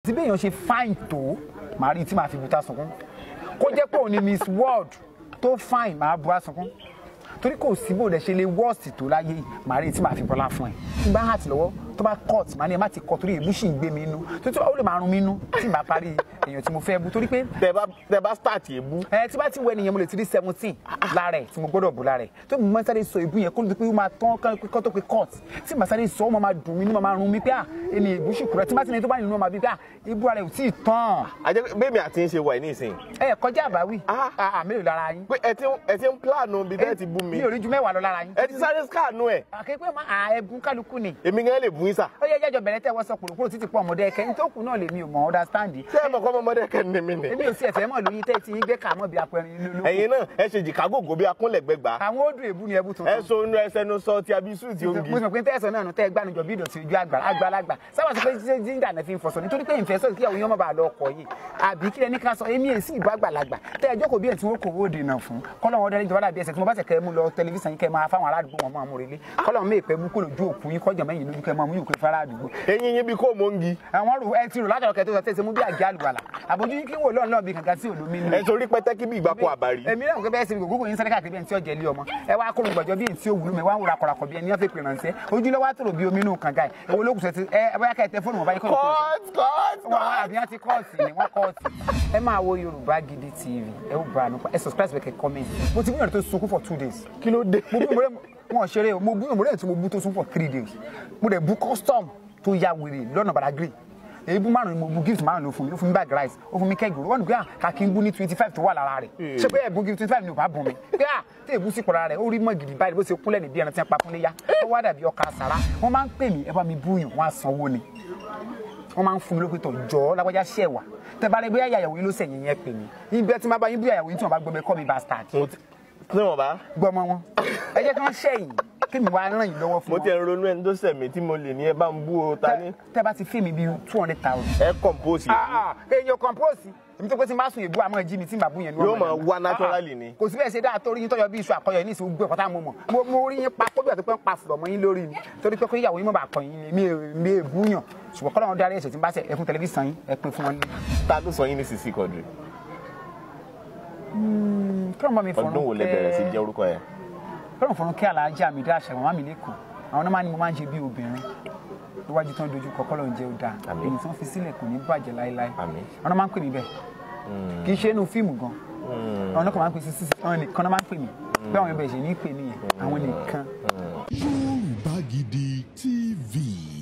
tí bí èèyàn ṣe fine tó màá rí tí màá fi buta sunkún kó jẹ́ pé òun ni miss world tó fine màá bu àsunkún torí kò sí bó lẹ ṣe lè worst tó láyé yìí màá rí tí màá fi bọ́lá fún ẹ tí bá hàt lọ́wọ́ tó bá cut màá ní ẹ má ti cut torí èébú sì ń gbé mi inú tó tí ó lè máa rún mi inú tí màá parí èèyàn tí mo fẹ́ bú torí pé tẹ bá tẹ bá start èébú ẹ tí bá ti wọ ẹnìyẹn mo lè ti rí seventeen lára ẹ tí mo gbọ́dọ̀ bù lára ẹ tó mo máa sáré sọ ìbú yẹn kó ló di pé ó máa tán kọ́ tó pé cut tí màá sáré sọ ọ́ máa dùn mí ní máa rún mi pé à ẹni ìbú ṣùkúrẹ́ tí má ti ní tó bá nínú ọmọ bíi pé à ìbú ara ẹ ò tí ì tán àjẹ bẹ́ẹ̀mi àti ń ṣe wà ní ìsìn ẹ kọjá àbáwí Ah. àà mélòó lára yín pé ẹ ti ń- ẹ ti ń plánù bí tẹ́ ti bú mi mi ò rí ju mẹ́wàá lọ lára yín ẹ ti sáré skáànù ẹ àkékpé máa à ẹ̀bùn kálukú ni èmi gan lè bú yín sà ó yẹ jẹjọ bẹ̀rẹ̀ tẹ́ wọ́n sọ kúròkúrò títí pọ̀ ọmọdé ẹ̀kẹ́ nítòkù náà lèmi ò mọ̀ understand ṣé ẹ mọ̀ kọ́ ọmọdé kẹ́ ní mi ni èmi ò sí ẹ̀fẹ̀ mọ̀ lóyún tẹ́ ti yín gbé kàmọ́ bí apẹ̀rin lóko ẹ̀yin náà ẹ ṣe jìkágò gòbí akúnlẹ̀gbẹ̀gbà àwọn ó dùn èbú ni ẹbú ẹ tuntun so inú ẹsẹ̀ nu sọ ti abisu ti mo ongi sọ pé tẹ́sán náà nù tẹ́ gbanujọ bí ìdọ̀tí ojú àgbà àgbàlagbà sábà sọ pé ṣé jíńdà náà fi ń fọṣọ nítorí pé ìfẹ́ sọ̀rọ̀ kí àwọn èèyàn má bàa lọ ọkọ̀ yìí àbí kílẹ̀ ní ká sọ èmi èsì ìbú àgbàlagbà tẹ́ ẹjọ́ kò bí ẹ̀ tí wọ́n kò wó dènà fún kọ́lọ́wọ́n dẹ́rẹ́ ìjọba dàbí ẹsẹ̀ tí mo bá tẹ̀ kẹ́ mú lọ tẹlifíṣàn yín kẹ́ máa fáwọn aládùúgbò wọn máa mú relé kọ́lọ́wọ́n mẹ́ ìpẹ́ mú kó lójú òkú yín kọ́jà mẹ́yìn lójú kẹ́ máa mú yòókù fara àdúgbò eyín yín bí kò mọ́ ngi àwọn rò ẹ ti rò látọ̀rọ̀ kẹ́ tó sọ tẹ́sẹ̀ mú bí àjẹ́ àlùbàlà àbójú yín kí wò lọ́ọ̀ náà bí kankan sí òlómi nù ẹ torí pẹ́tẹ́kì bí ìgbàkú àbárí èmi náà kò bẹ́ẹ̀ ṣe gbogbo yín sáré káàkiri bí ẹni tí ó jẹ ilé ọmọ ẹ wá kóró gbọ̀jọ́ bí ẹni tí ó wúlò mẹ́ wá ń wúra kọ̀ràkọ̀ bí ẹni wọ́n fi pè ránṣẹ́ ojú lọ́wọ́ àtòrò bí omi inú kànga ẹ̀ èwo ló kù sẹ́ ti ẹ bóyá ká ẹ tẹ fóònù wọn báyìí kọ́ cut cut wọn àwọn àbí wọn ti kọ́ọ̀tì ni wọ́n kọ́ọ̀tì. ẹ máa wo Yorùbá Gidi TV ẹ ó bá a nípa ẹ subscribe bẹ́ẹ̀ kẹ́ comment mo ti gbìyànjú tó sunkún for two days kí ló dé mo bú ìmọ̀lẹ́ wọn ṣeré o mo bú ìmọ̀lẹ́ tí mo bú tó sún for three days mo dẹ̀ bú custom tó ya wèrè lọ́nà Badagry èébú márùn ni mo bú gift márùn ló fún mi ó fún mi bag rice ó fún mi kẹ́gì wọn gbé kàkí ń bú ní twenty five tó wà lára rẹ̀ ṣé pé ẹ̀bùn gift twenty five ni ò bá bùn mi pé à tí èébú sí kọ̀ọ̀rọ̀ rẹ̀ ó rí mọ́ gidi báyìí bó ṣe kúnlẹ̀ níbi ẹran tí wọ́n pa fún léyà ó wá dàbí ọkà sàrà wọ́n máa ń pè mí ẹ bá mi búyàn wọ́n á sanwó ni wọ́n máa ń fún mi lópin tó jọ lágbájá ṣẹ̀ wá tẹ bá rẹ bóyá ìyàwó yín ló sẹ̀yìn yẹn pè mí ibi ẹ ti máa bá yín bí ìyàwó yín tí wọ́n bá gbọ́ mi kọ́ mi bastard mo ti tí wọn bá gbọmọ wọn ẹ jẹ́ kí wọ́n ṣẹ̀yìn kí mi wá ràn yín lọ́wọ́ fún mo wọn ti ẹ̀ ń ronú ẹni tó sẹ̀mí tí mo lè ní ẹ bá ń bú o ta ní tẹ bá ti fi mi bíi two hundred thousand. ẹ compose yìí èèyàn compose èmi tó pé tí n bá sùn èbú àmọ́ jí mi tí n bá bú yẹn ni wọ́n Yóò mọ̀ máa lẹ́nu. wá naturally Ah, ni. kò sí bẹ́ẹ̀ ṣe dáa torí yín tọ́jọ́ bí iṣu àkọyọ ní ìsìn gbé ọ̀pọ̀tà mo mọ̀ mo mo rí yín pa kó bí ọ̀tún pé ń pa fùrọ̀ mọ́ yín lórí ni torí pé kó ìyàwó yín mọ̀ bá kọ yín ni mi ò- mi ò bú yàn ṣùgbọ́n kọ́ lọ́wọ́ darí ẹ̀ṣẹ̀ tí n bá ṣe ẹkún tẹlifíṣàn yín ẹ pín fún wọn lé. ta ló sọ yín ní Sisi Quadri kí ló ń bá mi fọ̀rọ̀ ọdún wo lẹ bẹ̀rẹ̀ sí jẹ́ orúkọ yẹn kí ló ń fọ̀rọ̀ kí alájà mi dá àṣà màmá mi lẹ́kọ̀ọ́ àwọn náà máa ní mo máa ń ṣe bí obìnrin níwájú tán dojú kọ kọ́ ló ń jẹ́ ó dáa Àmín. èyí tí wọ́n fi sílẹ̀ kò ní bàjẹ́ láéláé Àmín. àwọn náà máa ń pè mí bẹ́ẹ̀ kì í ṣe inú fíìmù gan àwọn náà kàn máa ń pè sí sísè àwọn nìkan náà máa ń pè mí pé àwọn ibẹ̀ ṣe ní pè nìyẹn àwọn nìkan. Yorùbá Gidi TV.